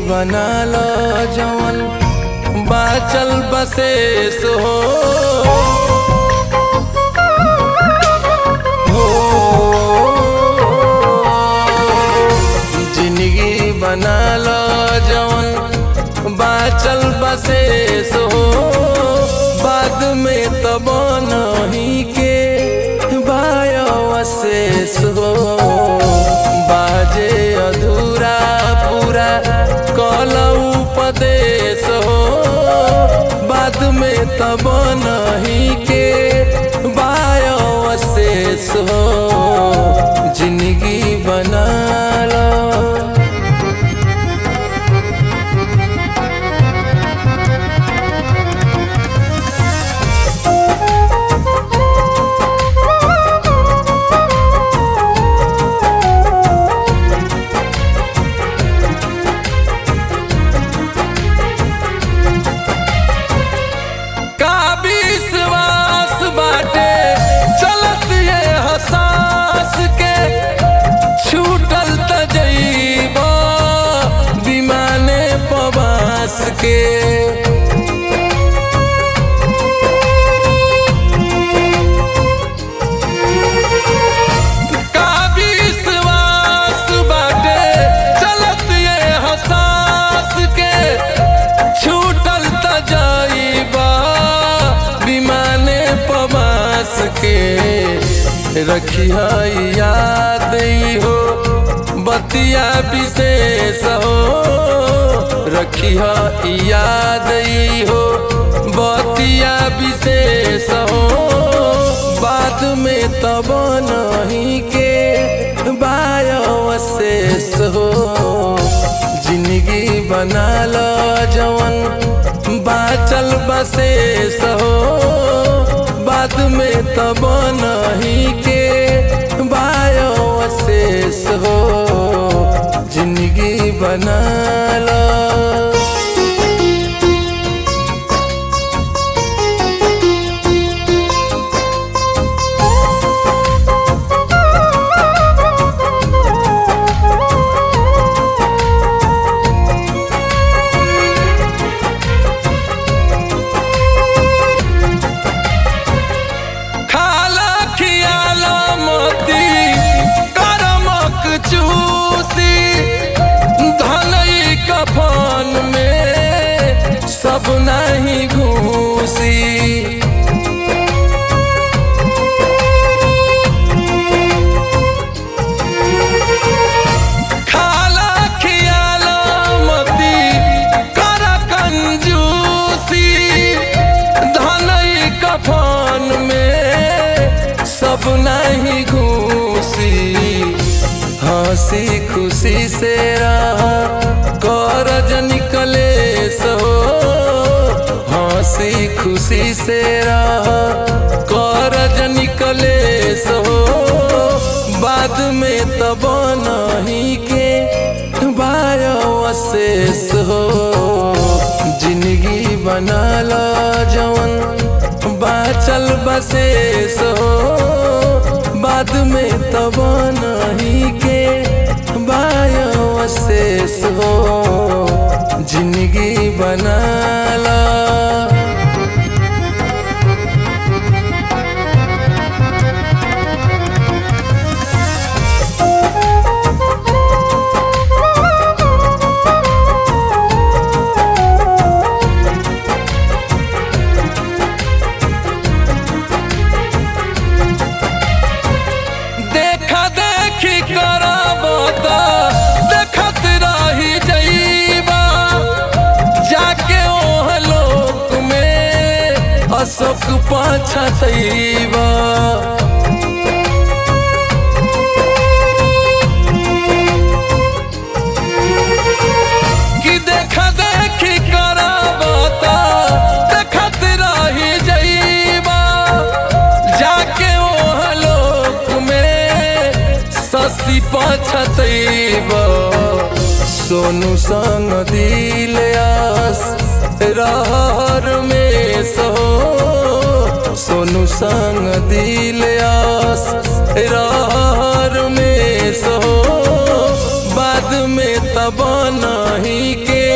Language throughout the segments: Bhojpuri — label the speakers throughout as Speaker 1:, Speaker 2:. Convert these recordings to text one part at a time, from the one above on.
Speaker 1: बना लो जवन बाचल बसेस हो हो जिंदगी बना लो जवन बाचल बसेस हो बाद में तब नहीं के बायसेस हो बाजे अधूरा पूरा कल उपदेश हो बाद में तब नहीं के बायसेस हो जिंदगी बना लो का विश्वास बाटे चलत ये हसास के छूटल त जइब विमाने पवास के का विश्वास बाटे चलत ये हसास के छूटल त जाइबा विमाने पवास के रखिया याद ई हो बतिया विशेष हो रखिया याद ई हो बतिया विशेष हो बाद में तब नहीं के बायसेस हो जिंदगी बना लो जवन बाचल बसेस हो बाद में तब नहीं के बायसेस हो जिंदगी बना लो खाला खियाला मोती करमक चूसी धनई कफन में सब नहीं घूसी खाला खियाला मोती कर कंजूसी धनई कफन में सब नहीं घूसी हंसी खुशी से रह करज निकले सो हंसी खुशी से रह करज निकले सो बाद में तब नहीं के बायसेस हो जिंदगी बना लो जवन बाचल बसेस हो बाद में तब नहीं के बायसेस हो जिंदगी बना लो देखा देखी करब त देखत रही जइबा जाके ओह लोक में अशोक पछतइबा कि देखा देखी करब त देखत रही जइबा जाके ओह लोक में ससी पछतइब सोनू संग दिल आस रहर में सो सोनू संग दिल आस रहर में सो बाद में तब नहीं के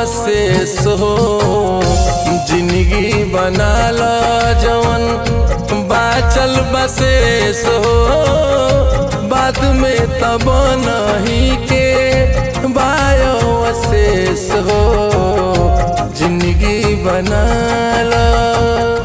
Speaker 1: अशेष हो जिंदगी बना लो जवन बाचल बसेस हो बाद में तब नहीं के बायो अशेष हो जिंदगी बना लो